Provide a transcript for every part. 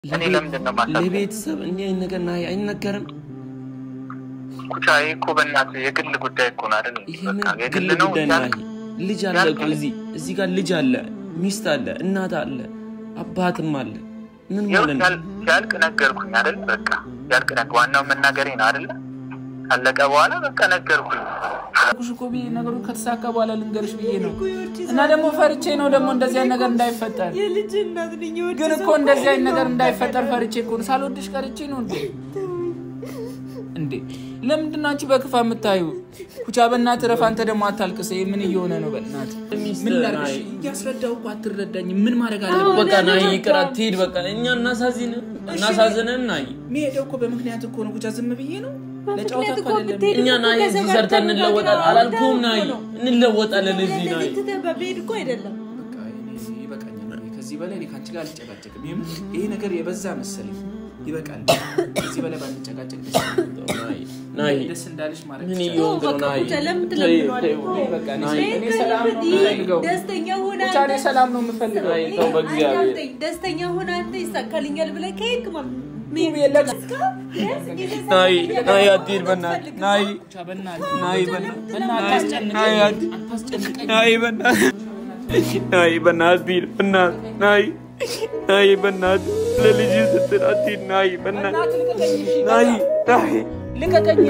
እኔ ለምንድን ነው ማሳብ ለቤተሰብ እንዲህ አይነት ነገር ና አይነገርም። ኩቻ ይሄ እኮ በእናትህ የግል ጉዳይ እኮ ነው አይደል? ይሄ በቃ ምን የግል ግል ነው ጉዳይ እያልክ ነው? ልጅ አለ እኮ እዚህ እዚህ ጋር ልጅ አለ፣ ሚስት አለ፣ እናት አለ፣ አባትም አለ። ምን ይኸው ማለት ነው? ሲያል- ሲያልቅ ነገርኩኝ አይደል? በቃ ሲያልቅ ነገ ዋናው መናገሬ ነው አይደለ? ካለቀ በኋላ በቃ ነገርኩኝ። ኩሽ እኮ ብዬ ነገሩ ከተሳካ በኋላ ልንገርሽ ብዬ ነው። እና ደግሞ ፈርቼ ነው ደግሞ እንደዚህ አይነት ነገር እንዳይፈጠር የልጅ እናት ነኝ። የወድ ግን እኮ እንደዚህ አይነት ነገር እንዳይፈጠር ፈርቼ እኮ ነው። ሳልወድሽ ቀርቼ ነው እንዴ? እንዴ ለምንድን ነው አንቺ በክፋ የምታዩ? ኩቻ በእናትህ ረፍ። አንተ ደግሞ አታልቅስ። ይሄ ምን እየሆነ ነው? በእናትህ ምን ላድርግሽ? እያስረዳሁ እኮ አትረዳኝም። ምን ማድረግ አለብኝ? በቃ ና ይቅር አትሂድ። በቃ እኛ እናሳዝን እናሳዝነን ና መሄደው እኮ በምክንያት እኮ ነው። ኩቻ ዝም ብዬ ነው ለጨዋታ በምክንያት እኮ እኮ አይደለም። ብትሄድ እኛ ና እዚህ ሰርተን እንለወጣለን አላልኩም? ና እንለወጣለን እዚህ ና እንደዚህ ትተህ በብሄድ እኮ አይደለም። በቃ እኔ ይበቃኛል። እኔ ከዚህ በላይ እኔ ከአንቺ ጋር አልጨቃጨቅም። ይሄም ይሄ ነገር የበዛ መሰለኝ። ይበቃል። ከዚህ በላይ ባንጨቃጨቅ ደስ ይለኛል። ናይ ደስ እንዳለሽ ማድረግ ምን ይቻላል። እየሆንክ ነው? በቃ ናይ ኩቻ ለምን ተይ፣ ትለምነዋለህ? ተይ፣ ተው። በቃ እኔ ናይ እኔ ሰላም ነው የምፈልገው። ደስተኛ ሆነ ብቻ እኔ ሰላም ነው የምፈልገው። ናይ ተው በእግዚአብሔር አዳምጠኝ። ደስተኛ ሆነ አንተ ይሳካልኛል ብለህ ከሄድክ ማለት ነው። የለም። ናይ ናይ አትሂድ በእናትህ ናይ ብቻ በእናትህ ናይ በእናትህ በእናትህ አታስጨንቀኝ። ናይ አትሂድ አታስጨንቀኝ። ናይ በእናትህ ናይ በእናትህ ሂድ በእናትህ ናይ ናይ በእናትህ ለልጅ ስትል አትሂድ ናይ በእናትህ በእናትህ ልቀቀኝ። እሺ፣ ናይ በቃ ናይ ልቀቀኝ።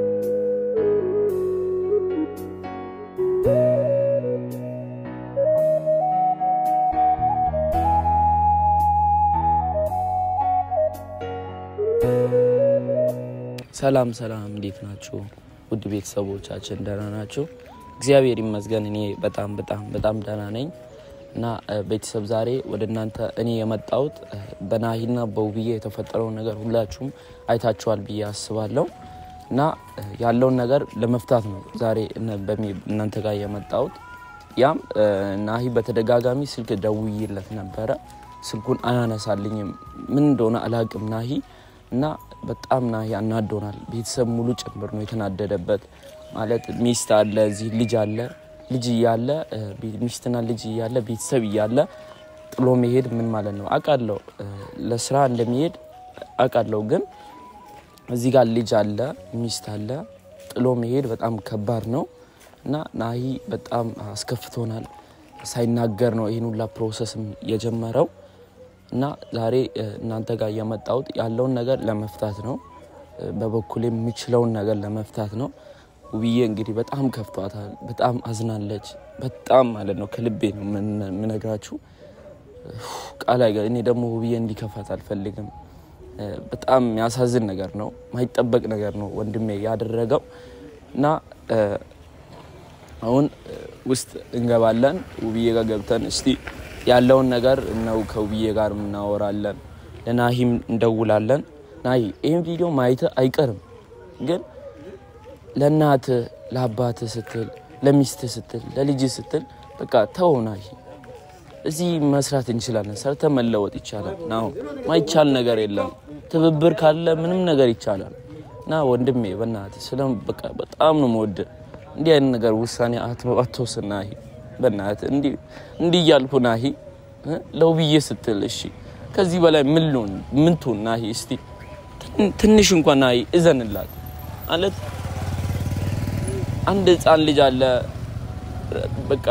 ሰላም ሰላም፣ እንዴት ናችሁ? ውድ ቤተሰቦቻችን ደህና ናችሁ? እግዚአብሔር ይመስገን እኔ በጣም በጣም በጣም ደህና ነኝ። እና እ፣ ቤተሰብ ዛሬ ወደ እናንተ እኔ የመጣሁት እ፣ በናሂና በውብዬ የተፈጠረውን ነገር ሁላችሁም አይታችኋል ብዬ አስባለሁ። እና እ፣ ያለውን ነገር ለመፍታት ነው ዛሬ እነ- በሚ- እናንተ ጋር የመጣሁት። ያም እ፣ ናሂ በተደጋጋሚ ስልክ ደውዬለት ነበረ። ስልኩን አያነሳልኝም። ምን እንደሆነ አላቅም ናሂ እና በጣም ናሂ አናዶናል። ቤተሰብ ሙሉ ጭምር ነው የተናደደበት። ማለት ሚስት አለ እዚህ ልጅ አለ ልጅ እያለ እ፣ ቤ- ሚስትና ልጅ እያለ ቤተሰብ እያለ ጥሎ መሄድ ምን ማለት ነው? አውቃለሁ እ፣ ለስራ እንደሚሄድ አውቃለሁ። ግን እዚህ ጋር ልጅ አለ ሚስት አለ ጥሎ መሄድ በጣም ከባድ ነው እና ናሂ በጣም አስከፍቶናል። ሳይናገር ነው ይህን ሁላ ፕሮሰስም የጀመረው እና ዛሬ እ፣ እናንተ ጋር የመጣሁት ያለውን ነገር ለመፍታት ነው። እ፣ በበኩሌ የምችለውን ነገር ለመፍታት ነው። ውብዬ እንግዲህ በጣም ከፍቷታል። በጣም አዝናለች። በጣም ማለት ነው ከልቤ ነው የምን- የምነግራችሁ ቃል አይገ እኔ ደግሞ ውብዬ እንዲከፋት አልፈልግም። እ፣ በጣም የሚያሳዝን ነገር ነው። ማይጠበቅ ነገር ነው ወንድሜ ያደረገው እና እ፣ አሁን እ፣ ውስጥ እንገባለን። ውብዬ ጋር ገብተን እስቲ ያለውን ነገር ነው ከውብዬ ጋር እናወራለን። ለናሂም እንደውላለን። ናሂ ይህን ቪዲዮ ማየት አይቀርም፣ ግን ለእናት ለአባት ስትል ለሚስት ስትል ለልጅ ስትል በቃ ተው ናሂ። እዚህ መስራት እንችላለን። ሰርተ መለወጥ ይቻላል። ናሁ ማይቻል ነገር የለም። ትብብር ካለ ምንም ነገር ይቻላል። እና ወንድሜ በእናትህ ስለ በቃ በጣም ነው የምወድህ። እንዲህ አይነት ነገር ውሳኔ አት- አትወስን ናሂ። በእናትህ እንዲህ እንዲህ እያልኩ ናሂ እ? ለውብዬ ስትል እሺ፣ ከዚህ በላይ ምን ልሆን ምን ትሁን ናሂ? እስቲ ትን- ትንሽ እንኳን ናሂ እዘንላት ማለት አንድ ህፃን ልጅ አለ በቃ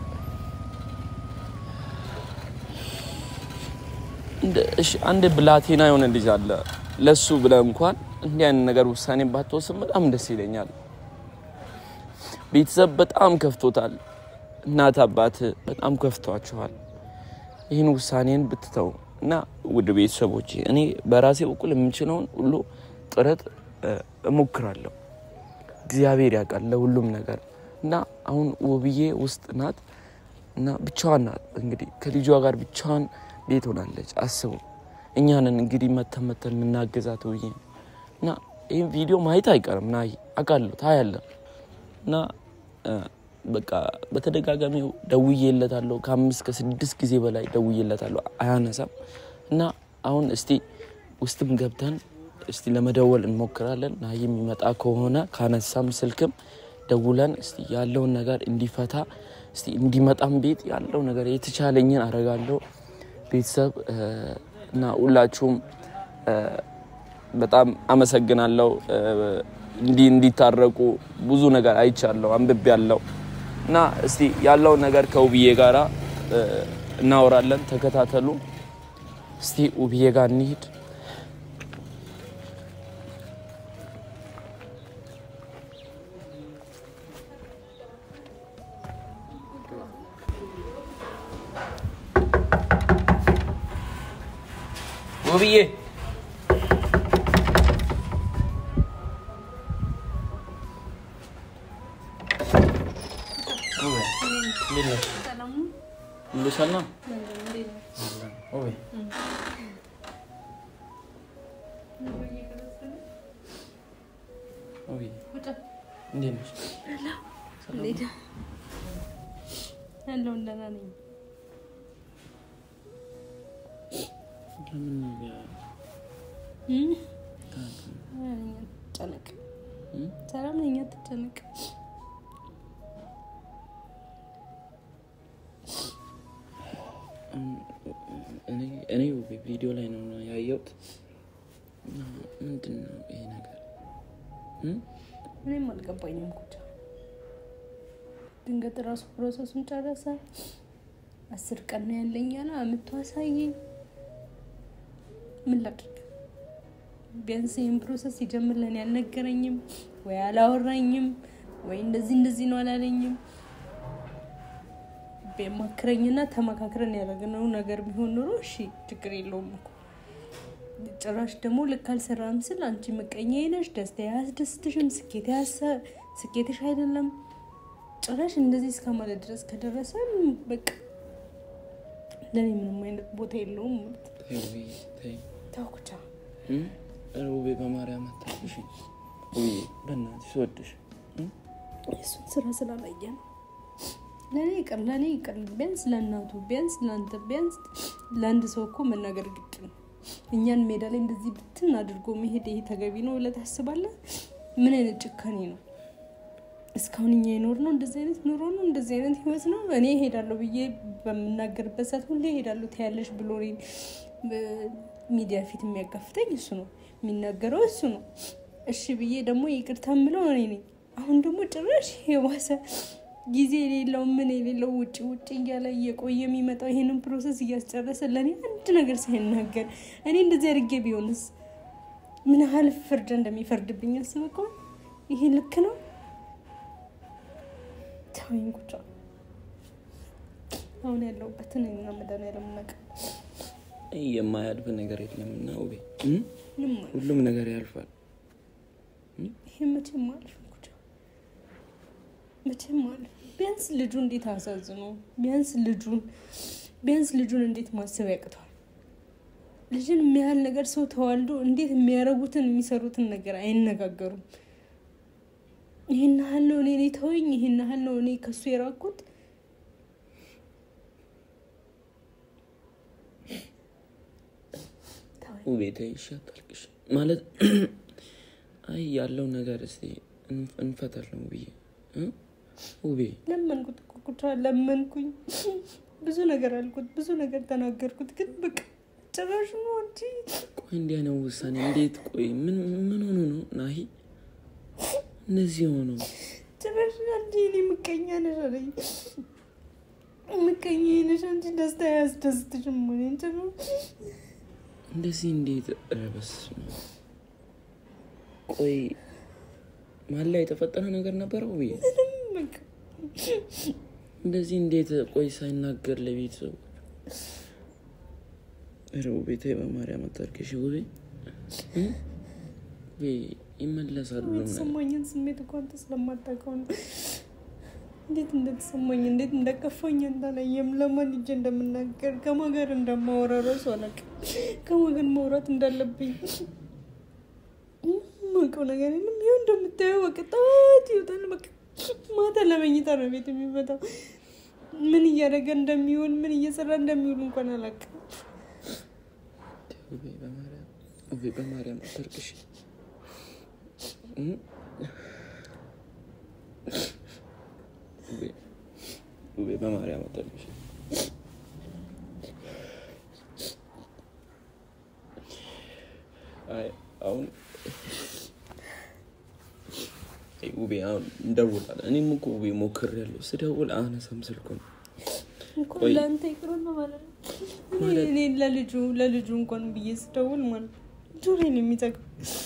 እንደ- እሺ፣ አንድ ብላቴና የሆነ ልጅ አለ። ለሱ ብለህ እንኳን እንዲህ አይነት ነገር ውሳኔ ባትወስን በጣም ደስ ይለኛል። ቤተሰብ በጣም ከፍቶታል። እናት አባት በጣም ከፍቷቸዋል። ይህን ውሳኔን ብትተው እና ውድ ቤተሰቦች እኔ በራሴ በኩል የምችለውን ሁሉ ጥረት እ፣ እሞክራለሁ። እግዚአብሔር ያውቃል ለሁሉም ነገር እና አሁን ውብዬ ውስጥ ናት እና ብቻዋን ናት። እንግዲህ ከልጇ ጋር ብቻዋን ቤት ሆናለች። አስቡ እኛንን እንግዲህ መተን መተን የምናገዛት ውብዬ እና ይህም ቪዲዮ ማየት አይቀርም ና አውቃለሁ ታያለህ እና እ፣ በቃ በተደጋጋሚ ደውዬለታለሁ። ከአምስት ከስድስት ጊዜ በላይ ደውዬለታለሁ፣ አያነሳም እና አሁን እስቲ ውስጥም ገብተን እስቲ ለመደወል እንሞክራለን። ና የሚመጣ ከሆነ ካነሳም ስልክም ደውለን እስቲ ያለውን ነገር እንዲፈታ እስቲ እንዲመጣም ቤት ያለው ነገር የተቻለኝን አረጋለሁ። ቤተሰብ እ፣ እና ሁላችሁም እ፣ በጣም አመሰግናለሁ። እ፣ እንዲህ እንዲታረቁ ብዙ ነገር አይቻለሁ፣ አንብቤ ያለው እና እስቲ ያለውን ነገር ከውብዬ ጋራ እ፣ እናወራለን። ተከታተሉ። እስቲ ውብዬ ጋር እንሂድ። ውብዬ ሁሉ ሰላም? ውቤ ውብዬ እንዴት ነሽ? ያለውን ደህና ነኝ። ለምን እም? ሰላም ነኝ፣ አትጨነቅ። ሰላም ነኝ፣ አትጨነቅ። እኔ- እኔ ውቤ ቪዲዮ ላይ ነው ያየሁት። እና ምንድን ነው ይሄ ነገር? እም? እኔም አልገባኝም። ኩቻ ድንገት ራሱ ፕሮሰሱን ጨረሰ። አስር ቀን ነው ያለኝ ያለ አምጥቶ አሳየኝ። ምን ላድርግ? ቢያንስ ይህን ፕሮሰስ ሲጀምር ለእኔ አልነገረኝም ወይ አላወራኝም ወይ እንደዚህ እንደዚህ ነው አላለኝም። ቢያማክረኝና ተመካክረን ያደረግነው ነገር ቢሆን ኖሮ እሺ ችግር የለውም እኮ ጭራሽ ደግሞ ልክ አልሰራም ስል አንቺ ምቀኛ ነሽ፣ ደስታ አያስደስትሽም፣ ስኬት ያሰ- ስኬትሽ አይደለም ጭራሽ እንደዚህ እስከ ማለት ድረስ ከደረሰ በቃ ለእኔ ምንም አይነት ቦታ የለውም ማለት ነው። ተይ ውብዬ ተይ። ተውኩቻ እም? ኧረ ውቤ በማርያም አታልቅሽ። ውብዬ በእናትሽ ስወድሽ እም? የእሱን ስራ ስላላየ ነው። ለእኔ ይቅር ለእኔ ይቅር፣ ቢያንስ ለእናቱ ቢያንስ ለአንተ ቢያንስ ለአንድ ሰው እኮ መናገር ግድ ነው። እኛን ሜዳ ላይ እንደዚህ ብትን አድርጎ መሄድ ይሄ ተገቢ ነው ብለህ ታስባለህ? ምን አይነት ጭካኔ ነው? እስካሁን እኛ የኖር ነው እንደዚህ አይነት ኑሮ ነው እንደዚህ አይነት ህይወት ነው። እኔ እሄዳለሁ ብዬ በምናገርበት ሰዓት ሁሌ እሄዳለሁ ትያለሽ ብሎ እኔን በሚዲያ ፊት የሚያጋፍተኝ እሱ ነው፣ የሚናገረው እሱ ነው። እሺ ብዬ ደግሞ ይቅርታ ምለው እኔ ነኝ። አሁን ደግሞ ጭራሽ የባሰ ጊዜ የሌለው ምን የሌለው ውጭ ውጭ እያለ እየቆየ የሚመጣው ይሄንን ፕሮሰስ እያስጨረሰ ለእኔ አንድ ነገር ሳይናገር እኔ እንደዚህ አድርጌ ቢሆንስ ምን ያህል ፍርድ እንደሚፈርድብኝ አስበቀው። ይሄ ልክ ነው? ተወኝ ቁጫ። አሁን ያለሁበትን እኔና መድኃኒዓለም እናውቃለን። የማያልፍ ነገር የለም እና ውቤ እም? ምንም አይልም። ሁሉም ነገር ያልፋል። ይሄ መቼም አልፍ ቁጫ፣ መቼም አልፍ። ቢያንስ ልጁ እንዴት አሳዝኖ፣ ቢያንስ ልጁን ቢያንስ ልጁን እንዴት ማሰብ ያቅተዋል? ልጅን የሚያህል ነገር ሰው ተዋልዶ እንዴት የሚያረጉትን የሚሰሩትን ነገር አይነጋገሩም። ይህን ያህል ነው እኔ ተወኝ፣ ይህን ያህል ነው እኔ ከሱ የራኩት። ውቤ ተይ እሺ፣ አታልቅሽ ማለት አይ ያለው ነገር እስቲ እንፍ- እንፈታለን ውብዬ እ? ውቤ ለመንኩት እኮ ኩቻ ለመንኩኝ። ብዙ ነገር አልኩት፣ ብዙ ነገር ተናገርኩት። ግን በቃ ጭራሽ ነው እንጂ ቆይ እንዲህ አይነት ውሳኔ እንዴት? ቆይ ምን ምን ሆኖ ነው ናሂ እነዚህ ሆነው? ጭራሽ አንቺ እኔ ምቀኛ ነሽ አለኝ። ምቀኛ ነሽ አንቺ ደስታ ያስደስትሽም ሆነ እንጂ ነው እንደዚህ እንዴት? ኧረ በስመ አብ። ቆይ ማን ላይ የተፈጠረ ነገር ነበረ ውብዬ? በቃ እንደዚህ እንዴት? ቆይ ሳይናገር ለቤተሰቡ ኧረ ውቤ ተይ በማርያም አታልቅሽ ውቤ እ? ውቤ ይመለሳሉ ሁሉም ነገር። የተሰማኝን ስሜት እኮ አንተ ስለማታውቀው ነው። እንዴት እንደተሰማኝ እንዴት እንደከፋኝ እንዳላየም ለማን ሂጄ እንደምናገር ከማን ጋር እንደማወራ እራሱ አላውቅም። ከማን ጋር ማውራት እንዳለብኝ ማውቀው ነገር የለም። ይኸው እንደምታየው በቃ ጠዋት ይወጣል። በቃ ማታ ለመኝታ ነው ቤት የሚመጣው። ምን እያደረገ እንደሚውል ምን እየሰራ እንደሚውል እንኳን አላውቅም። ውቤ በማርያም ውቤ በማርያም አታልቅሽ እ? ውቤ ውቤ በማርያም አታልቅሽ አይ አሁን አይ ውቤ አሁን እንደውላለን። እኔም እኮ ውቤ ሞክሬያለሁ። ስደውል አነሳም ስልኩን። እኮ ቆይ። ለአንተ ይቅርና ማለት ነው። እኔ እኔ ለልጁ ለልጁ እንኳን ብዬ ስደውል ማለት ነው ጆሮዬን የሚጠቅም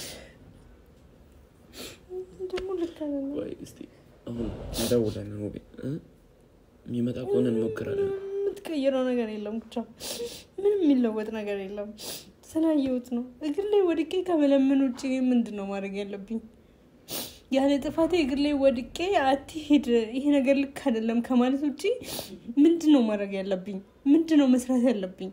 ደግሞ ልክ አይደለም። ቆይ እስቲ አሁን እንደውላለን ውቤ እ? የሚመጣ ከሆነ እንሞክራለን። የምትቀይረው ነገር የለም። ብቻ ምንም የሚለወጥ ነገር የለም። ስላየሁት ነው። እግር ላይ ወድቄ ከመለመን ውጭ ምንድን ነው ማድረግ ያለብኝ? ያለ ጥፋቴ እግር ላይ ወድቄ አትሄድ፣ ይሄ ነገር ልክ አይደለም ከማለት ውጭ ምንድን ነው ማድረግ ያለብኝ? ምንድን ነው መስራት ያለብኝ?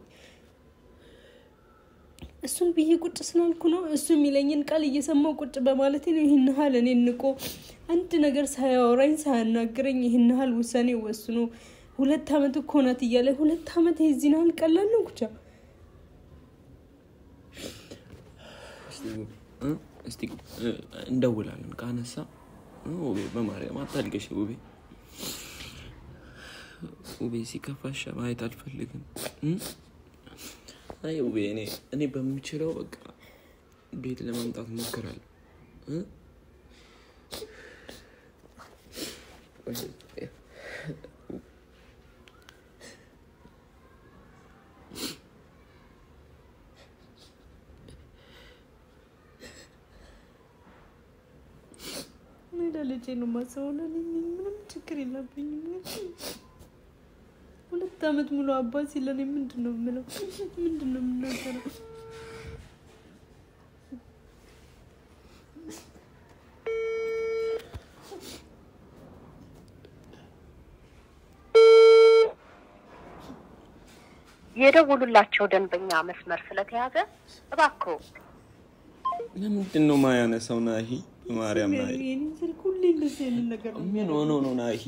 እሱን ብዬ ቁጭ ስላልኩ ነው። እሱ የሚለኝን ቃል እየሰማው ቁጭ በማለቴ ነው ይህን ያህል እኔ ንቆ አንድ ነገር ሳያወራኝ ሳያናግረኝ ይህን ያህል ውሳኔ ወስኖ ሁለት ዓመት እኮ ናት እያለ ሁለት ዓመት የዚህን ያህል ቀላል ነው ኩቻ። እስቲ ውቤ እ? እስቲ እ፣ እንደውላለን። ካነሳ እ፣ ውቤ በማርያም አታልቅሽ ውቤ። ውቤ ሲከፋሽ ማየት አልፈልግም። እ? አይ ውቤ እኔ እኔ በምችለው በቃ ቤት ለማምጣት ሞክራለሁ። እ? እኔ ለልጄ ነው የማስበው። ለእኔ ምንም ችግር የለብኝም። ሁለት ዓመት ሙሉ አባት ሲለኔ ምንድን ነው የምለው? ምንድን ነው የምናገረው? የደውሉላቸው ደንበኛ መስመር ስለተያዘ እባክዎ ለምንድን ነው ማያነሳው? ናሂ በማርያም ናሂ የኔ ስልክ ሁሌ እንደዚህ አይነት ነገር ነው። ምን ሆኖ ነው ናሂ?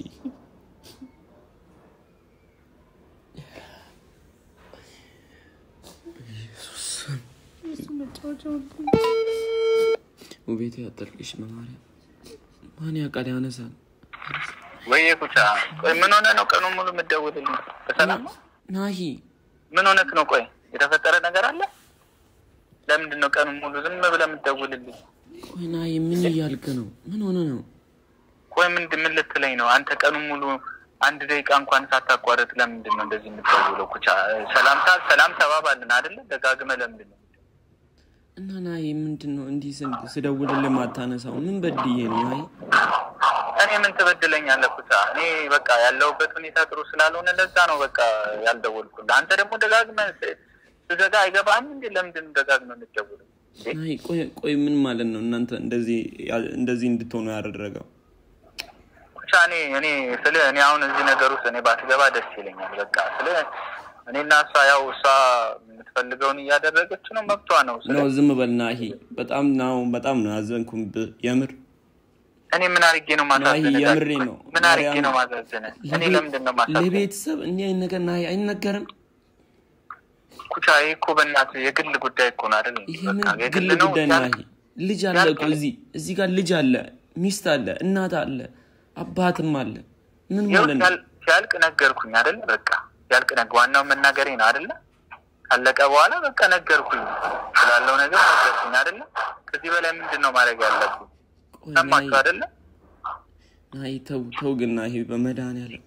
እሱ መጫወቻ ሆንኩኝ። ውቤቴ አጠልቅሽ በማርያም ማን ያውቃል? ያነሳል። ወይዬ ኩቻ፣ ቆይ ምን ሆነ ነው ቀኑን ሙሉ የምትደውልልኝ? በሰላም ነው? ናሂ ምን ሆነክ ነው? ቆይ የተፈጠረ ነገር አለ? ለምንድን ነው ቀኑን ሙሉ ዝም ብለህ የምትደውልልኝ? ቆይ ናሂ ምን እያልክ ነው? ምን ሆነ ነው? ቆይ ምንድን ምን ልትለኝ ነው? አንተ ቀኑን ሙሉ አንድ ደቂቃ እንኳን ሳታቋርጥ ለምንድን ነው እንደዚህ የምትደውለው? ኩቻ፣ ሰላምታ ሰላም ተባባልን አይደለ? ደጋግመህ ለምንድን ነው እና ናሂ ምንድን ነው እንዲህ ስን- ስደውልልህ ማታነሳው? ምን በድዬ ነው ናሂ? እኔ ምን ትበድለኛለህ ኩቻ? እኔ በቃ ያለሁበት ሁኔታ ጥሩ ስላልሆነ ለዛ ነው በቃ ያልደወልኩልህ። አንተ ደግሞ ደጋግመህ ስ- ስዘጋ አይገባህም እንዴ? ለምንድን ነው ደጋግመህ የምትደውለው? እንዴ? ናሂ ቆይ ቆይ ምን ማለት ነው? እናንተ እንደዚህ ያ- እንደዚህ እንድትሆኑ ያደረገው ኩቻ እኔ እኔ ስለ እኔ አሁን እዚህ ነገር ውስጥ እኔ ባትገባ ደስ ይለኛል። በቃ ስለ እኔና እሷ ያው እሷ የምትፈልገውን እያደረገች ነው፣ መብቷ ነው። ስለ ነው። ዝም በል ናሂ። በጣም ነው በጣም ነው ያዘንኩብህ የምር እኔ ምን አድርጌ ነው ማሳዘነ? ናሂ፣ የምሬ ነው። ምን አድርጌ ማርያም፣ ነው ማሳዘነ? እኔ ለምንድን ነው ማሳዘነ? ለቤተሰብ እንዲህ አይነት ነገር ናሂ አይነገርም። ኩቻ ይሄ እኮ በእናትህ የግል ጉዳይ እኮ ነው አይደል? ይሄ በቃ ምን የግል ግል ነው ጉዳይ ያልክ- ናሂ? ልጅ አለ እኮ እዚህ እዚህ ጋር ልጅ አለ፣ ሚስት አለ፣ እናት አለ፣ አባትም አለ። ምን ይኸው ማለት ነው? ሲያል- ሲያልቅ ነገርኩኝ አይደለ? በቃ ሲያልቅ ነገ ዋናው መናገሬ ነው አይደለ? ካለቀ በኋላ በቃ ነገርኩኝ ስላለው ነገር ነገርኩኝ አይደለ? ከዚህ በላይ ምንድን ነው ማድረግ ያለብኝ? ቆይ ሰማችሁ ናሂ፣ አይደለ? ናሂ ተው ተው ግን ናሂ በመድኃኒዓለም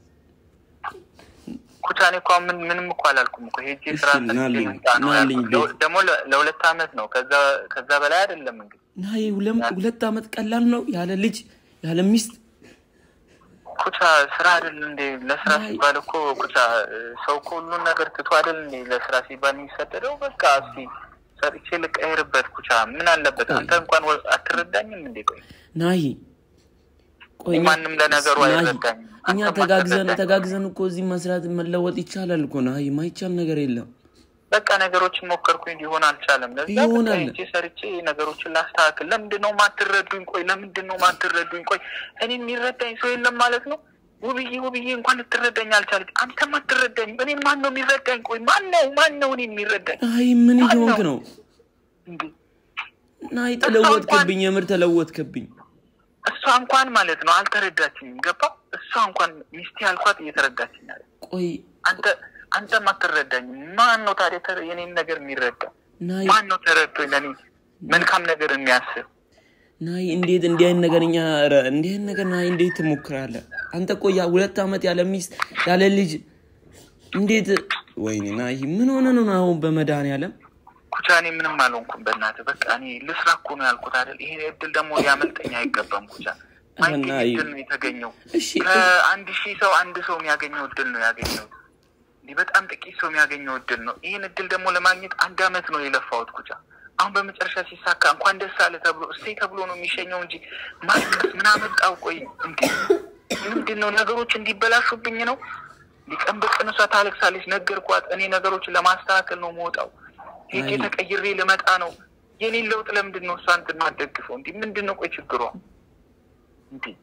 ኩቻ እኔ እኮ አሁን ምን ምንም እኮ አላልኩም እኮ ሄጄ እሺ፣ ስራ ሰርቼ ናልኝ፣ ልምጣ ነው ናልኝ ያልኩት። ቤት። ደግሞ ለ- ለሁለት አመት ነው ከዛ ከዛ በላይ አይደለም እንግዲህ ናሂ ሁለም- ሁለት ዓመት ቀላል ነው ያለ ልጅ ያለ ሚስት ኩቻ ስራ አይደል እንዴ? ለስራ አይ። ሲባል እኮ ኩቻ ሰው እኮ ሁሉን ነገር ትቶ አይደል እንዴ ለስራ ሲባል የሚሰደደው? በቃ እስኪ ሰርቼ ልቀይርበት። ኩቻ ምን አለበት? ቆይ። አንተ እንኳን ወ- አትረዳኝም እንዴ? ቆይ ናሂ ቆይ እኛ- ማንም ለነገሩ ናሂ፣ አይረዳኝም። እኛ አንተም ተጋግዘን አትረዳኝም። ተጋግዘን እኮ እዚህ መስራት መለወጥ ይቻላል እኮ ናሂ። ማይቻል ነገር የለም። በቃ ነገሮችን ሞከርኩኝ፣ ሊሆን አልቻለም። ለዛ በቃ ይሆናል። ሄጄ ሰርቼ ነገሮችን ላስተካክል። ለምንድን ነው ማትረዱኝ? ቆይ ለምንድን ነው ማትረዱኝ? ቆይ እኔ የሚረዳኝ ሰው የለም ማለት ነው? ውብዬ ውብዬ እንኳን ልትረዳኝ አልቻለች። አንተም አትረዳኝ። እኔን ማን ነው የሚረዳኝ? ቆይ ማን ነው ማን ነው እኔን የሚረዳኝ? ናሂ ምን ማን እየሆንክ ነው? ነው? እንዴ ናሂ ተለወጥክብኝ፣ የምር ተለወጥክብኝ። እሷ እንኳን ማለት ነው አልተረዳችኝም። ገባ? እሷ እንኳን ሚስቴ አልኳት እየተረዳችኝ አለ። ቆይ አንተ አንተም አትረዳኝም። ማን ነው ታዲያ ተረ- የኔን ነገር የሚረዳ? ናሂ ማን ነው ተረድቶኝ ለኔ መልካም ነገር የሚያስብ ናይ እንዴት እንዲህ አይነት ነገር እኛ ኧረ እንዲህ አይነት ነገር ናይ እንዴት ትሞክራለህ? አንተ እኮ ያ ሁለት ዓመት ያለ ሚስት ያለ ልጅ እንዴት ወይኔ ናይ ምን ሆነ ነው አሁን በመድኃኒዓለም ኩቻ እኔ ምንም አልሆንኩም። በእናትህ በቃ እኔ ልስራ እኮ ነው ያልኩት አይደል? ይሄ እድል ደግሞ ሊያመልጠኝ አይገባም። ኩቻ ማይገኝ እና እድል ነው የተገኘው። እሺ ከአንድ ሺህ ሰው አንድ ሰው የሚያገኘው እድል ነው ያገኘው። እንዲህ በጣም ጥቂት ሰው የሚያገኘው እድል ነው። ይህን እድል ደግሞ ለማግኘት አንድ አመት ነው የለፋሁት ኩቻ። አሁን በመጨረሻ ሲሳካ እንኳን ደስ አለ ተብሎ እሰይ ተብሎ ነው የሚሸኘው እንጂ ማልቀስ ምን አመጣው? ቆይ እንዲ ምንድን ነው ነገሮች እንዲበላሹብኝ ነው? ሊቀን በቀን እሷ ታለቅሳለች፣ ነገርኳት። እኔ ነገሮችን ለማስተካከል ነው መውጣው ሄጄ አይ። ተቀይሬ ልመጣ ነው። የኔን ለውጥ ለምንድን ነው እሷ እንትን ማደግፈው? እንዲህ ምንድን ነው ቆይ ችግሯ እንዲህ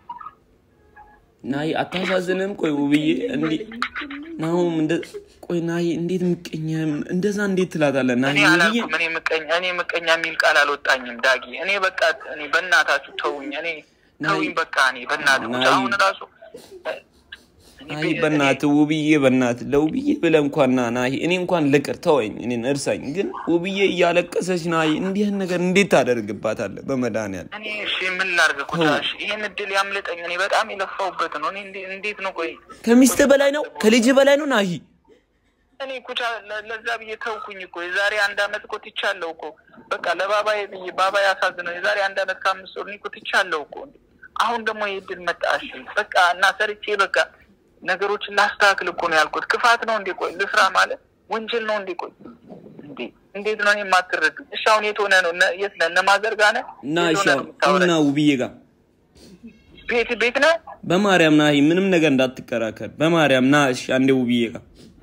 ናይ አታሳዝንም? ቆይ ውብዬ እንዲ ናሁም እንደ ቆይ ናይ እንዴት ምቀኛ እንደዛ እንዴት ትላታለህ? ናይ እኔ ውብዬ አላልኩም። እኔ ምቀኛ እኔ ምቀኛ የሚል ቃል አልወጣኝም ዳጊ። እኔ በቃ እኔ በእናታችሁ ተውኝ። እኔ ተውኝ በቃ እኔ በእናትህ ናይ- አሁን ራሱ እኔ ናይ ቤ- በእናትህ ውብዬ በእናትህ ለውብዬ ብለህ እንኳን ና ናይ እኔ እንኳን ልቅር ተወኝ፣ እኔን እርሳኝ። ግን ውብዬ እያለቀሰች ናይ እንዲህን ነገር እንዴት ታደርግባታለህ? በመድኃኒዓለም እኔ እሺ ምን ላድርግ ኩቻ? እሺ ይሄን እድል ያምልጠኝ። እኔ በጣም የለፋሁበት ነው። እኔ እንዴ- እንዴት ነው ቆይ ከሚስት በላይ ነው ከልጅ በላይ ነው ናይ እኔ ኩቻ ለ- ለዛ ብዬ ተውኩኝ እኮ የዛሬ አንድ አመት እኮ ትቻለሁ እኮ በቃ ለባባዬ ብዬ ባባ ያሳዝነው የዛሬ አንድ አመት ከአምስት ወር እኔ እኮ ትቻለሁ እኮ አሁን ደግሞ ይህ ድል መጣ እሺ በቃ እና ሰርቼ በቃ ነገሮችን ላስተካክል እኮ ነው ያልኩት ክፋት ነው እንዴ ቆይ ልስራ ማለት ወንጀል ነው እንዴ ቆይ እንዴ እንዴት ነው እኔ የማትረዱ እሺ አሁን የት ሆነ ነው እነ- የት ነህ እነ ማዘር ጋር ነህ እና የት እሺ ሆነህ ነው የምታወራኝ? እና ውብዬ ጋር ቤት ቤት ነህ በማርያም ናይ ምንም ነገር እንዳትከራከር በማርያም ና እሺ አንዴ ውብዬ ጋር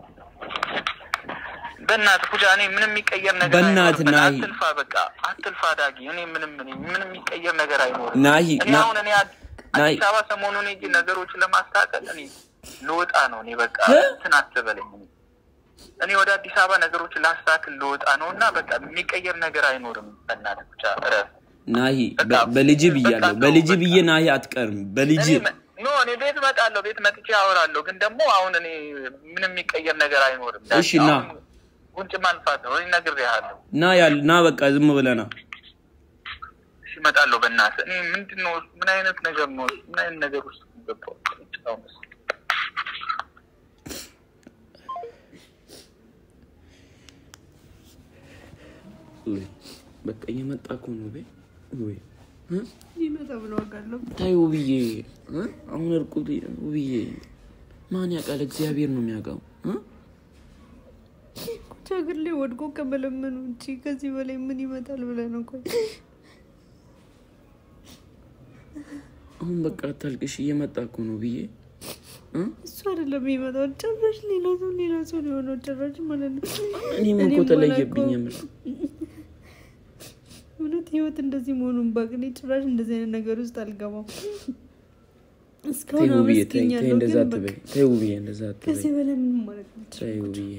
በእናትህ ኩቻ እኔ ምንም የሚቀየር ነገር በእናትህ አይኖርም። ናሂ። አትልፋ በቃ አትልፋ ዳጊ እኔ ምንም እኔ ምንም የሚቀየር ነገር አይኖርም ናሂ እኔ ና አሁን እኔ አድ- ናሂ። አዲስ አበባ ሰሞኑን ሄጄ ነገሮችን ለማስተካከል እኔ ልወጣ ነው እኔ በቃ እ? እንትን አትበለኝ እኔ ወደ አዲስ አበባ ነገሮችን ላስተካክል ልወጣ ነው እና በቃ የሚቀየር ነገር አይኖርም በእናትህ ብቻ እረፍ ናሂ በቃ- በ- በልጅ ብያለሁ በቃ በልጅ ተው፣ ብዬ በቃ። ናሂ አትቀርም በልጅ እኔ መ- ኖ እኔ ቤት እመጣለሁ ቤት መጥቼ አወራለሁ ግን ደግሞ አሁን እኔ ምንም የሚቀየር ነገር አይኖርም እሺ፣ ና። አሁን ጉንጭ ማንፋት ነው እኔ ነግሬሃለሁ ና ያል ና በቃ ዝም ብለህ ና እሺ እመጣለሁ በእናትህ እኔ ምንድን ነው ምን አይነት ነገር ነው ምን አይነት ነገር ውስጥ ገባሁ አሁንስ? ውይ፣ በቃ እየመጣ እኮ ነው ቤ ውይ እ? ይመጣ ብሎ አውቃለሁ። ታይ ውብዬ እ? አሁን እርቁ ውብዬ ማን ያውቃል እግዚአብሔር ነው የሚያውቀው እ? ኩቻ እግር ላይ ወድቆ ከመለመኑ ውጭ ከዚህ በላይ ምን ይመጣል ብለህ ነው? ቆይ አሁን በቃ አታልቅሽ እየመጣ እኮ ነው ብዬ እ? እሱ አይደለም የሚመጣው፣ ጭራሽ ሌላ ሰው ሌላ ሰው ሊሆነው ጭራሽ ማለት ነው። እኔም እኮ እኔም ተለየብኝ ባላውቀው- የምር እውነት ህይወት እንደዚህ መሆኑን ባቅ እኔ ጭራሽ እንደዚህ አይነት ነገር ውስጥ አልገባም። ተይ እስካሁን ውብዬ ተይ ተይ አመስግኛለሁ፣ እንደዛ ግን አትበይ በቃ ተይ ውብዬ እንደዛ አትበይ ከዚህ በላይ ምንም ማለት ነው። ተይ ውብዬ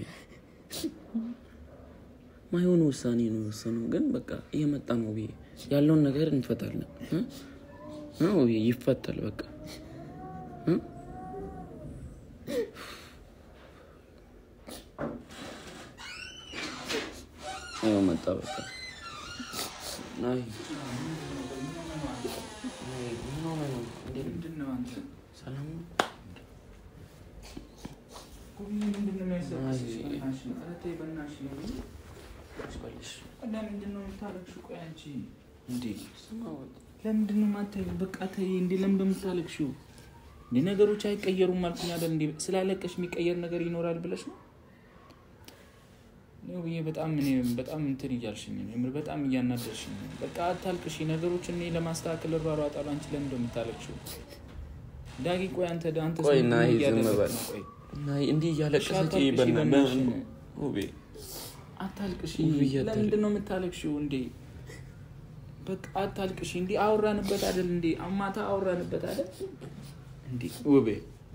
ማይሆን ውሳኔ ነው የወሰነው ግን በቃ እየመጣ ነው ውብዬ ያለውን ነገር እንፈታለን እ? እ ውብዬ ይፈታል በቃ እ? ይኸው መጣ በቃ ናይ ምንድን ነው አንተ? ሰላም ነው ምንድን ነው የሚያስለቅስሽ? በእናትሽ ነው። ኧረ ተይ በእናትሽ ነው። በልሽ ለምንድን ነው የምታለቅሽው? ቆይ አንቺ እንዴ ስማወጥ ለምንድን ነው የማታዩ? በቃ ተይ እንዴ ለምን በምታለቅሽው? እንዴ ነገሮች አይቀየሩም አልኩኝ አይደል? እንዴ ስላለቀሽ የሚቀየር ነገር ይኖራል ብለሽ ነው? ነው ብዬ በጣም እኔ በጣም እንትን እያልሽኝ ነው። የምር በጣም እያናደርሽኝ ነው። በቃ አታልቅሽ። ነገሮችን እኔ ለማስተካከል እሯሯጣለሁ። አንቺ ለምን እንደምታለቅሽው? ዳጊ ቆይ አንተ አንተ ቆይ ሰው ናይ ምን ዝም እያደረግክ በል ነው? ቆይ ናይ እንዲህ እያለቀሰች አታልቅሽ በና በእናትሽ። ውቤ አታልቅሽ። ውብዬ አታልቅሽ። ለምንድን ነው የምታለቅሽው እንዴ? በቃ አታልቅሽ። እንዴ አወራንበት አይደል? እንዴ አማታ አወራንበት አይደል? እንዴ ውቤ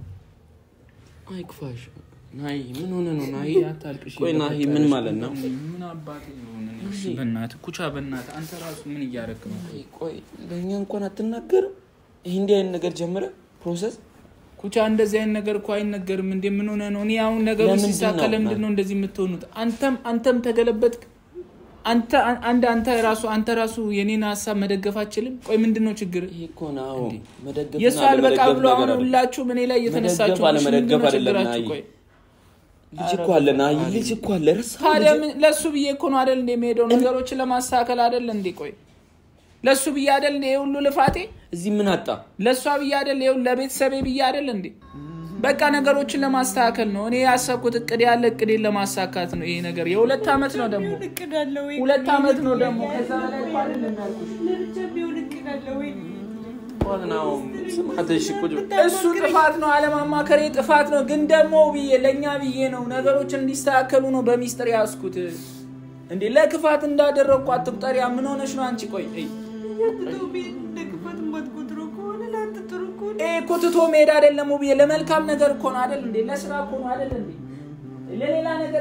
አይክፋሽ ናይ ምን ሆነ ነው ናይ አታልቅሽ። ቆይ ናሂ ምን ማለት ነው? ምን አባቴ ነው? በእናትህ ኩቻ፣ በእናትህ አንተ ራሱ ምን እያደረክ ነው? ናይ ቆይ ለእኛ እንኳን አትናገርም ይህ እንዲህ አይነት ነገር ጀምረ ፕሮሰስ ኩቻ፣ እንደዚህ አይነት ነገር እኮ አይነገርም። እንዴ ምን ሆነ ነው? እኔ አሁን ነገሩ ለምንድን ሲሳካ ነው? ለምንድን ነው እንደዚህ የምትሆኑት? አንተም አንተም ተገለበጥክ። አንተ አንድ አንተ ራሱ አንተ ራሱ የኔን ሀሳብ መደገፍ አችልም። ቆይ ምንድን ነው ችግር? ይሄ እኮ ነው መደገፍ የእሱ አልበቃ ብሎ አሁን ሁላችሁም እኔ ላይ እየተነሳችሁ መደገፍ አለመደገፍ ምንድን ነው አይደለም ችግራችሁ? ናሂ። ቆይ ልጅ እኮ አለ ና ልጅ እኮ አለ ረሳኸው ታዲያ ልጅ? ምን- ለእሱ ብዬ እኮ ነው አደል እንደ የሚሄደው ነገሮችን ለማስተካከል አደል እንዴ? ቆይ ለእሱ ብዬ አደል እንደ ሁሉ ልፋቴ እዚህ ምን አጣ ለእሷ ብዬ አደል ይኸው ለቤተሰቤ ብዬ አደል እንዴ? በቃ ነገሮችን ለማስተካከል ነው እኔ ያሰብኩት። እቅድ ያለ እቅዴን ለማሳካት ነው። ይሄ ነገር የሁለት ዓመት ነው ደግሞ እቅድ አለ ወይ? ሁለት ዓመት ነው ደግሞ ከዛ በላይ እኮ አይደለም ያልኩሽ። ለብቻ ቢሆን እቅድ አለ ወይ? ዋናው ስማት እሺ ቁጭ በል። እሱ ጥፋት ነው፣ አለማማከሬ ጥፋት ነው። ግን ደግሞ ብዬ ለእኛ ብዬ ነው ነገሮችን እንዲስተካከሉ ነው በሚስጥር ያዝኩት። እንዴ ለክፋት እንዳደረግኩ አትቁጠሪያ። ምን ሆነሽ ነው አንቺ? ቆይ እይ፣ ያትተው ቤት እንደ ክፋት የማትቆጥረው ከሆነ ለአንተ ጥሩ ከሆነ ይሄ እኮ ትቶ መሄድ አይደለም ብዬ ለመልካም ነገር እኮ ነው አይደል እንዴ? ለስራ እኮ ነው አይደል እንዴ? ለሌላ ነገር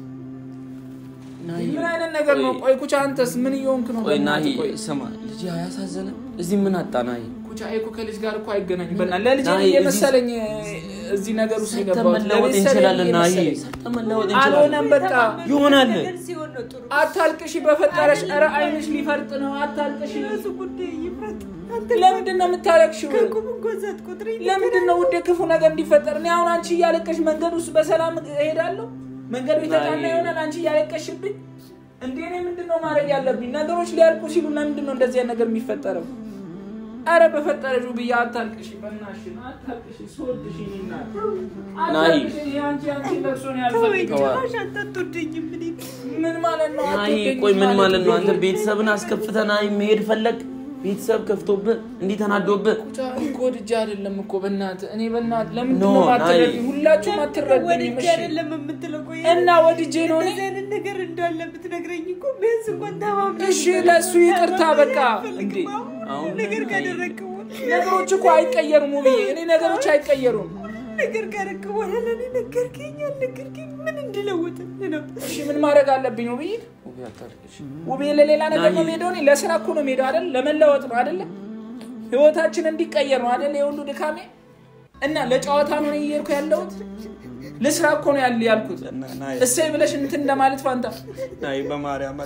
ናሂ፣ ምን አይነት ነገር ነው? ቆይ ኩቻ፣ አንተስ ምን እየሆንክ ነው? ቆይ ናሂ በእናትህ ቆይ ስማ ልጅ አያሳዘነ እዚህ ምን አጣ ናሂ ኩቻ እኮ ከልጅ ጋር እኮ አይገናኝም። በእናትህ ለልጅ ናሂ፣ እየመሰለኝ እዚህ ነገር ውስጥ ሰርተን የገባሁት መለወጥ ለቤተሰቤ እንችላለን ናሂ እየመሰለኝ። ሰርተን መለወጥ እንችላለን አልሆነም በቃ ይሆናል ነገር ሲሆን ነው ጥሩ። አታልቅሽ፣ በፈጠረሽ። ኧረ አይንሽ ሊፈርጥ ነው። አታልቅሽ። የራሱ ጉዳይ ይፍረጥ። አንተ ለምንድን ነው የምታለቅሽው? ከቁም እንኳን ሳትቆጥረኝ ለምንድን ነው ውዴ ክፉ ነገር እንዲፈጠር? እኔ አሁን አንቺ እያለቀሽ መንገድ ውስጥ በሰላም እሄዳለሁ። መንገዱ የተቃና ይሆናል። አንቺ እያለቀሽብኝ እንዴ! እኔ ምንድን ነው ማድረግ ያለብኝ? ነገሮች ሊያልቁ ሲሉ ለምንድን ነው እንደዚህ አይነት ነገር የሚፈጠረው? አረ በፈጠረሽ ብዬ አታልቅሽ፣ በእናትሽ አታልቅሽ። ስወድሽ እኔ እናት አታልቅሽ። እኔ አንቺ አንቺ ለቅሶ ነው ያልፈልግም። ጭራሽ አንተ አትወደኝም። እኔ ምን ማለት ነው? ናሂ አትወደኝም ቆይ ምን ማለት ነው አንተ ብዬ? ቤተሰብን አስከፍተህ ናሂ መሄድ ፈለግ ቤተሰብ ከፍቶብህ እንዲህ ተናዶብህ ቁጫ እኮ ወድጄ አይደለም እኮ በእናትህ እኔ በእናትህ ለምንድን ኖ፣ ነው ናይ። አትረዱኝ? ሁላችሁም አትረዱኝም። ወድጄ እሺ አይደለም የምትለው። ቆይ እና ወድጄ ነው እኔ እንደዚህ አይነት ነገር እንዳለ ብትነግረኝ እኮ ቢያንስ እንኳን ተማምነን እሺ ለእሱ ይቅርታ በቃ እንዴ አሁን ነገር ካደረግክ በኋላ ነገሮች እኮ አይቀየሩም ውብዬ እኔ ነገሮች አይቀየሩም ነገር ካደረግክ በኋላ ለእኔ ነገርከኝ አልነገርከኝ ምን እንድለውጥልህ ነው? እሺ ምን ማድረግ አለብኝ ውብዬ ውብዬ ለሌላ ነገር ነው የምሄደው እኔ ለስራ እኮ ነው የምሄደው አይደል ለመለወጥ ነው አይደለ ህይወታችን እንዲቀየር ነው አይደል የሁሉ ድካሜ እና ለጨዋታ ነው እኔ እየሄድኩ ያለሁት ልስራ እኮ ነው ያለ ያልኩት እሰይ ብለሽ እንትን እንደማለት ፋንታ ናሂ በማርያም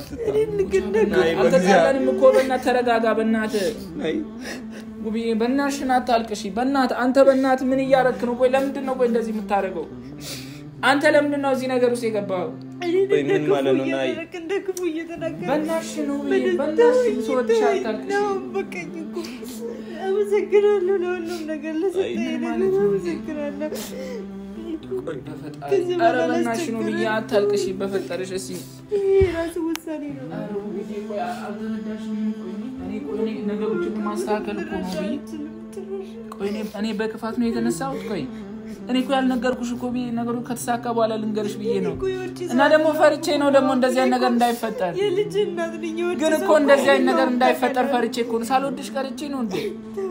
አልተጣላንም እኮ በእናትህ ተረጋጋ በእናትህ ውብዬ በእናትሽን አታልቅሺ በእናትህ አንተ በእናትህ ምን እያረክ ነው ቆይ ለምንድን ነው ቆይ እንደዚህ የምታደርገው አንተ ለምንድን ነው እዚህ ነገር ውስጥ የገባኸው ቆይ ምን ማለት ነው ናሂ እየተናገርክ እንደ ክፉ እየተናገርክ በእናትሽን ውብዬ በእናትሽን ስወድሽ አታልቅሺ ነው በቃኝ እኮ አመሰግናለሁ ለሁሉም ነገር ለሰጠኝ ምን ነገር ማለት ነው? አመሰግናለሁ በፈጣሪ ከዚህ ኧረ በኋላ በእናትሽን ውብዬ አታልቅሺ በፈጠረሽ እስኪ ይሄ የራሱ ውሳኔ ነው ኧረ ውብዬ ቆይ አልተረዳሽኝም ቆይ እኔ ቆይ እኔ ነገሮችን ማስተካከል እኮ ነው ውብዬ ቆይ እኔ እኔ በክፋት ነው የተነሳሁት ቆይ እኔ እኮ ያልነገርኩሽ እኮ ብዬ ነገሩ ከተሳካ በኋላ ልንገርሽ ብዬ ነው እና ደግሞ ፈርቼ ነው ደግሞ እንደዚህ አይነት ነገር እንዳይፈጠር የልጅ እናት ነኝ የወጭ ግን እኮ ሰው እንደዚህ አይነት ነገር ነው እንዳይፈጠር ፈርቼ እኮ ነው ሳልወድሽ ቀርቼ ነው እንዴ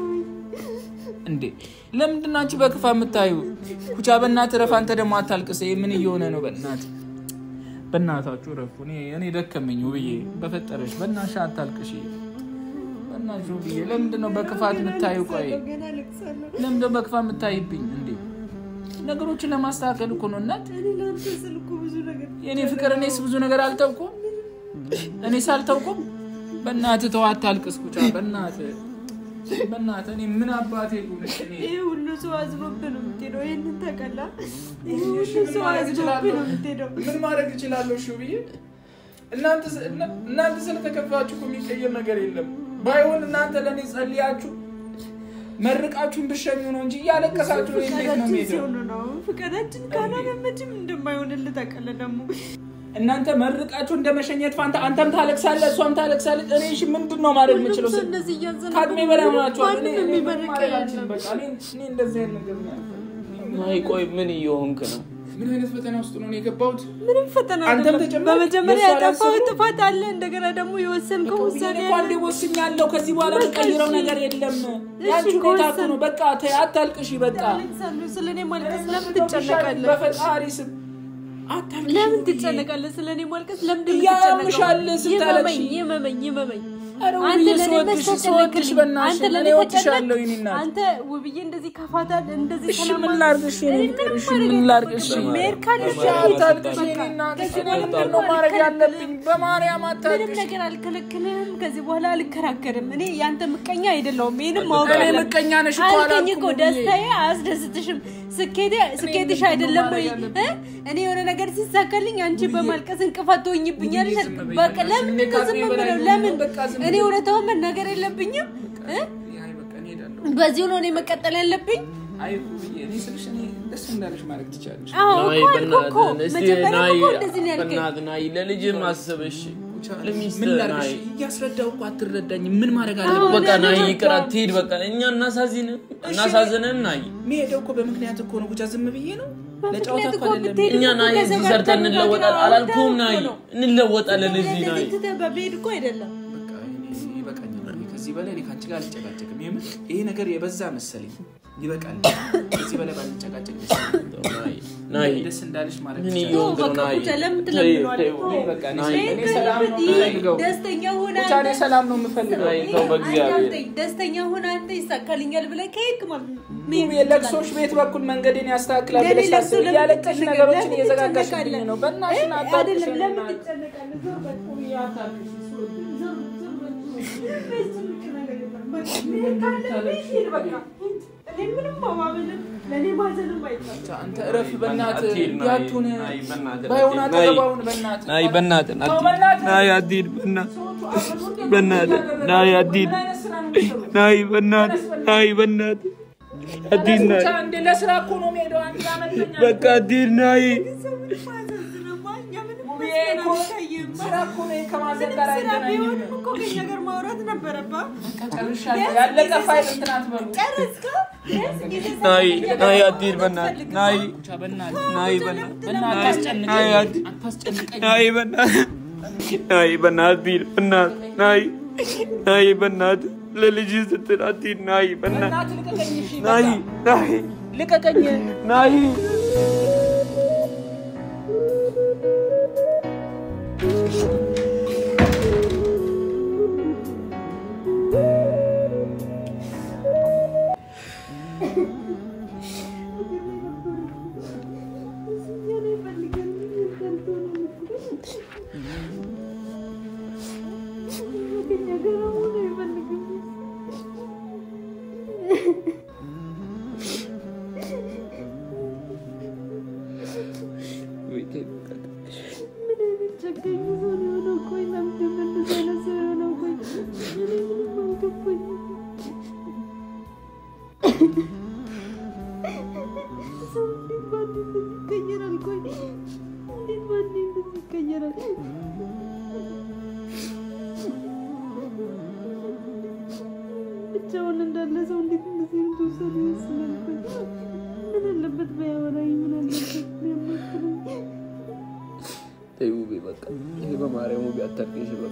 እንዴ ለምንድን ነው አንቺ በክፋ የምታዩ ኩቻ በእናት ረፍ አንተ ደግሞ አታልቅስ ይሄ ምን እየሆነ ነው በእናት በእናታችሁ ረፉ እኔ እኔ ደከመኝ ውብዬ በፈጠረሽ በእናትሽ አታልቅሽ በእናትሽ ውብዬ ለምንድን ነው በክፋት የምታዩ ቆይ ገና ልቅሳለሁ ለምንድን ነው በክፋት የምታይብኝ እንዴ ነገሮችን ለማስተካከል እኮ ነው እናት እኔ ለአንተ ስል እኮ ብዙ ነገር የእኔ ፍቅር እኔስ ብዙ ነገር አልተውኩም እኔስ አልተውኩም በእናትህ ተው አታልቅስ ኩቻ በእናትህ በእናትህ እኔ ምን አባቴ ጉንሽ እኔ ይሄ ሁሉ ሰው አዝኖብህ ነው የምትሄደው ይህንን ታውቃለህ ይሄ እሺ፣ ሁሉ ምን ሰው ማድረግ አዝኖብህ እችላለሁ? ነው የምትሄደው ምን ማድረግ እችላለሁ? እሺ ብዬ እናንተ ስ- እና- እናንተ ስለተከፋችሁ እኮ የሚቀየር ነገር የለም። ባይሆን እናንተ ለእኔ ጸልያችሁ መርቃችሁን ብሸኙ ነው እንጂ እያለቀሳችሁ ነው እንዴት ነው ፍቃዳችን የምሄደው? ሲሆን ነው ፍቃዳችን ካልሆነ መቼም እንደማይሆንልህ ታውቃለህ ደግሞ እናንተ መርቃችሁ እንደ መሸኘት ፋንታ አንተም ታለቅሳለህ፣ እሷም ታለቅሳለች። እኔ እሺ ምንድን ነው ማድረግ የምችለው? ሰው እንደዚህ እያዘነ ከአቅሜ በላይ ሆናችኋል። እኔ ማንም እኔ ምንም የሚመርቅ ማድረግ የለም። አልችልም። በቃ እኔ እኔ እንደዚህ አይነት ነገር ነው ያልኩት። ናሂ ቆይ ምን እየሆንክ ነው ምን አይነት ፈተና ውስጥ ነው እኔ የገባሁት? ምንም ፈተና አንተም አይደለም። ተጨማሪ በመጀመሪያ የእሷ ያጠፋው አላሰብኩም? ጥፋት አለ እንደገና ደግሞ የወሰንከው ውሳኔ እኔ እኮ አንዴ አለ ወስኛለሁ። ከዚህ በኋላ የምቀይረው ነገር የለም። ያንቺ እሺ፣ ሁኔታ እኮ ከወሰን- ነው። በቃ ተይ፣ አታልቅሺ። በቃ አለቅሳለሁ ስለ እኔ ማልቀስ ለምን ትጨነቃለህ በፈጣሪ ስም አታልቅሺ። ለምን ብዬ። ትጨነቃለህ ስለ እኔ ማልቀስ ለምንድን ነው ያምሻል የምትጨነቀው? ስታለቅሺ። ይመመኝ ይመመኝ ይመመኝ ኧረ አንተ ውብዬ ለእኔ ስወድሽ መስጠት ስወድሽ የለብኝም። በእናትሽ አንተ እኔ ለእኔ እወድሻለሁ ተጨነቅ። የእኔ እናት። አንተ ውብዬ እንደዚህ ከፋታል እንደዚህ እሺ ሰላም ምን አለ- ላድርግሽ የኔ እኔ ፍቅር? ምንም እሺ ማድረግ ምን ላድርግ? እሺ የለብኝም። መሄድ ካለብኝ አታልቅሽ በቃ። የኔ እናት። እሺ ከዚህ እኔ በኋላ ምንድን ነው ማድረግ ያለብኝ? በማርያም ምንም አታልቅሽ። ነገር አልከለክልህም። ከዚህ በኋላ አልከራከርም። እኔ ያንተ ምቀኛ አይደለሁም። ይህንም ማወቅ እኔ አለብህ። ምቀኛ ነሽ እኮ አልከኝ አላልኩም እኮ ብዬ። ደስታዬ አያስደስትሽም። ስኬቴ ስኬትሽ አይደለም ወይ? እ? እኔ የሆነ ነገር ሲሳካልኝ አንቺ በማልቀስ እንቅፋት ትሆኝብኛለሽ። ዝም በይ በቃ በቃ። ለምን ስሜት ዝም ከአቅሜ በላይ ብለው ነው። ለምን በቃ ዝም እኔ በይ። እውነታውን መናገር የለብኝም እ? አይ በቃ እኔ እሄዳለሁ። በዚሁ ነው እኔ መቀጠል ያለብኝ። አይ ውብዬ፣ እኔ ስልሽ እኔ ደስ እንዳለሽ ማድረግ ትችያለሽ። አዎ ናይ እኮ አልኩህ እኮ በእናትህ እስቲ መጀመሪያ ናይ እኮ እንደዚህ ነው ያልከኝ። በእናትህ ናይ ለልጅም አስብ እሺ ለሚስት ምን ናይ ላድርግሽ? እያስረዳሁ እኮ አትረዳኝም። ምን ማድረግ አዎ፣ አለብኝ? በቃ እኔ ናይ አልረዳም። ይቅር አትሂድ በቃ እኛ እናሳዝን እናሳዝንን ናይ የሚሄደው እኮ በምክንያት እኮ ነው። ብቻ ዝም ብዬ ነው ለጨዋታ በምክንያት እኮ እኮ አይደለም። ብትሄድ እኛ ናይ ከዛ እዚህ ጋር ሰርተን ተነጋግረን እንለወጣለን አላልኩም ናይ አውርተን እኮ ነው። እንለወጣለን እዚህ ናይ እንደዚህ ትተህ በመሄድ እኮ አይደለም። በቃ እኔ ይበቃኛል። እኔ ከዚህ በላይ እኔ ከአንቺ ጋር አልጨቃጨቅም። የምር ይሄ ነገር የበዛ መሰለኝ። ይበቃል። ከዚህ በላይ ባልጨቃጨቅ ደስ ይለኛል። ናይ ናይ ደስ እንዳለሽ ማለት ምን ይቻላል። እየሆንክ ነው በቃ ናይ ቁጫ ለምን ተይ ትለምነዋለህ? ተይ እኔ በቃ እኔ ናይ እኔ ሰላም ነው የምፈልገው። ደስተኛ ሆነ ብቻ እኔ ሰላም ነው የምፈልገው። ናይ ተው በእግዚአብሔር አዳምጠኝ። ደስተኛ ሆነ አንተ ይሳካልኛል ብለህ ከሄድክ ማለት ነው መሄድ የለቅሶች ቤት በኩል መንገድን ያስተካክላል ለኔ ብለሽ ለቅሶ ታስቢ። ለምን እያለቀሽ ትጨነቃለህ? ነገሮችን ለምን እየዘጋጋሽብኝ ትጨነቃለህ? ነው። በእናትሽን እ? አታልቅሽ። አይደለም ለምን እናት። ትጨነቃለህ? ዞር በል። ዞር ዞር በል። የሚያስጨንቅ ነገር የለም። በቃ መሄድ ካለብህ ሂድ በቃ። እኔ ምንም ማባበልም ለእኔ ማዘንም አይቻልም። አንተ እረፍ በእናትህ አትሂድ፣ ናይ፣ ያቱን ናይ፣ በእናትህ ባይሆን አትሂድ፣ ናይ። አጠገባውን በእናትህ ናይ በእናትህ ተው አትሂድ በእናትህ። ናይ አትሂድ በእናትህ ሰዎቹ አብረው በእናትህ ናይ አትሂድ ምን አይነት ስራ ነው የሚሰሩት? ናይ በእናትህ ናይ በእናትህ አትሂድ ናይ ብቻ እንደ ለስራ እኮ ነው የምሄደው። አንድ አመተኛ በቃ አትሂድ ናይ ሰው ምንም አያሳዝንም። እኛ ምንም ውብዬ መስለን እኮ አንታይም። ስራ እኮ ነው ከማዘን ምንም ጋር ስራ አይገናኝም። ቢሆንም እኮ ከእኛ ጋር ማውራት ነበረብህ። ጨርሻለሁ። ያለቀ ፋይል እንትን አትበሉ። ጨረስከው? ቢያንስ ጊዜ ናይ ሰጥተህ ናይ አትሂድ በእናትህ ናይ ብቻ በእናትህ ናይ በእናትህ በእናትህ ናይ አታስጨንቀኝ፣ አትሂድ አታስጨንቀኝ። ናይ በእናትህ ናይ በእናትህ አትሂድ በእናትህ ናይ ናይ በእናትህ ለልጅህ ስትል አትሂድ ናይ በእናትህ በእናትህ ልቀቀኝ። እሺ ናይ በቃ ናይ ልቀቀኝ። ናይ ብቻውን እንዳለ ሰው እንዴት እንደዚህ አይነት ውሳኔ ይወስናል? ምን አለበት ባያወራኝ? ምን አለበት ቢያማክረኝ? ተይ ውቤ በቃ ይሄ በማርያም ውቤ አታልቅሽ በቃ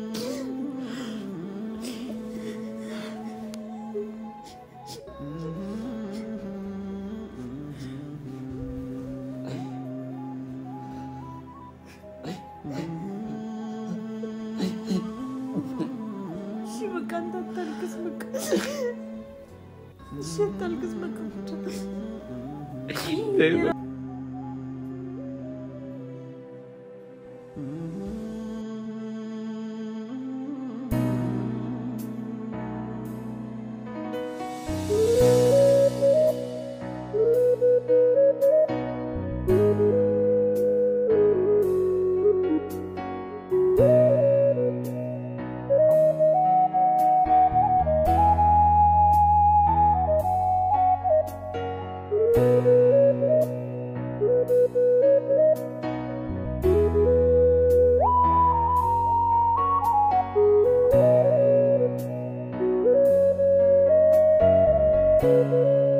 እሺ በቃ አንተ አታልቅስ። በቃ እሺ አታልቅስ። በቃ ብቻ ተይ በቃ Thank